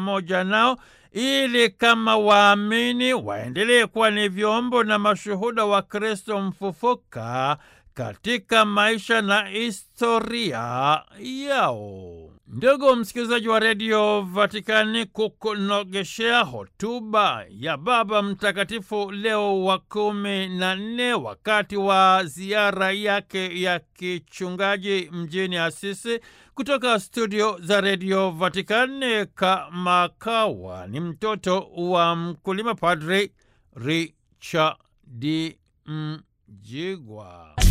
pamoja nao ili kama waamini waendelee kuwa ni vyombo na mashuhuda wa Kristo mfufuka katika maisha na historia yao. Ndugu msikilizaji wa redio Vatikani, kukunogeshea hotuba ya Baba Mtakatifu Leo wa kumi na nne wakati wa ziara yake ya kichungaji mjini Asisi, kutoka studio za redio Vatikani, kamakawa ni mtoto wa mkulima, Padri Richard Mjigwa.